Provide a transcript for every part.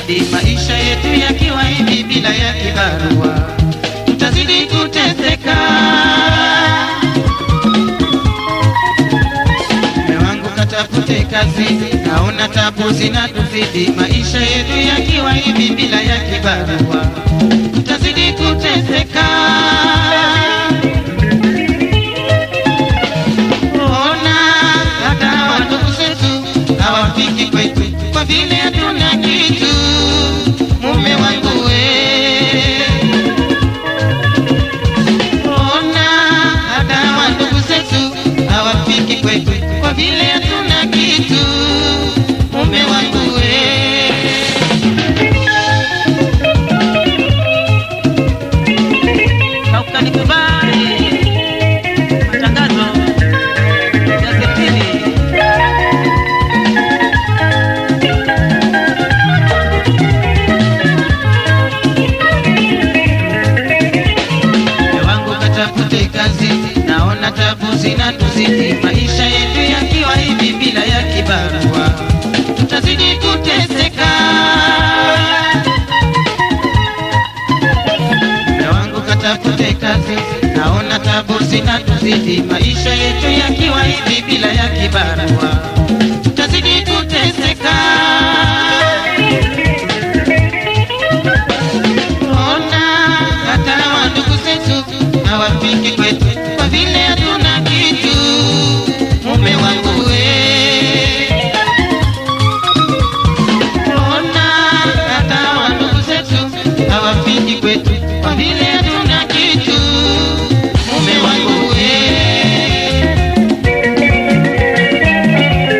tutazidi maisha yetu yakiwa hivi bila ya kibarua, tutazidi kuteseka. Mume wangu katafute kazi, naona tabu zinatuzidi maisha yetu yakiwa hivi bila ya kibarua, tutazidi kuteseka. Ona hata wa ndugu zetu hawafiki kwetu kwa vile hatuna kitu. Mume wangu we, ona hata wa ndugu zetu hawafiki kwetu kwa vile hatuna kitu. Mume wangu we. na ukanikubali matangazo gazetini. Mume wangu katafute kazi, naona tabu zinatuzidi maisha yetu yakiwa hivi bila ya kibarua, tutazidi kuteseka. Mume wangu katafute kazi, naona tabu zinatuzidi maisha yetu yakiwa hivi bila ya kibarua, tutazidi kuteseka. Ona hata wa ndugu zetu hawafiki kwetu kwa vile hatuna kitu. Mume wangu we, ona hata wa ndugu zetu hawafiki kwetu kwa vile hatuna kitu. Mume wangu we.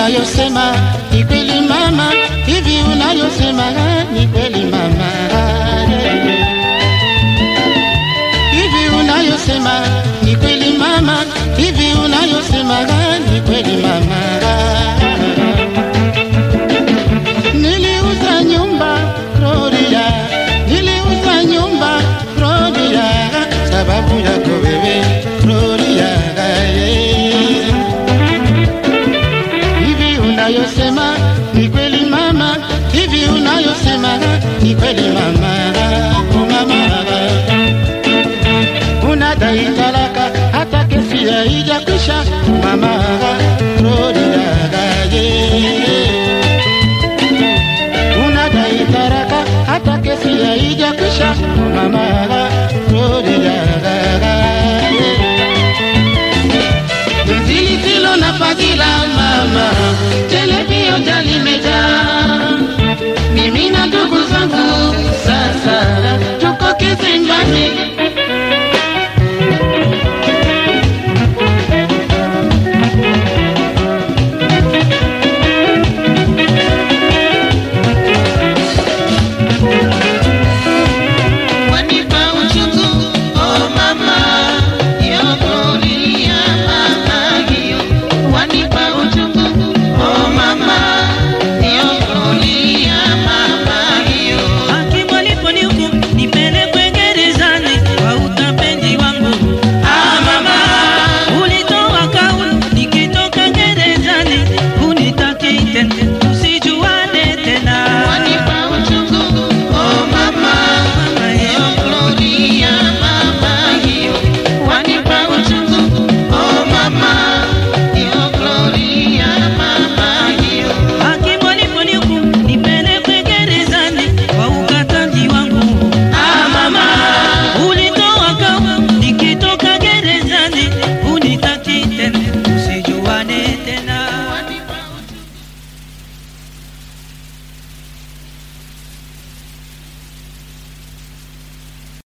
unayosema ni kweli mama, hivi unayosema ni kweli mama, hivi unayosema ni kweli mama, hivi unayosema ni kweli mama. Niliuza nyumba Gloria, niliuza nyumba Gloria, sababu yako wewe Gloria. eh. Hivi unayosema ni kweli mama, hivi unayosema ni kweli mama, oh mama. Unadai talaka hata kesi haijakwisha mama,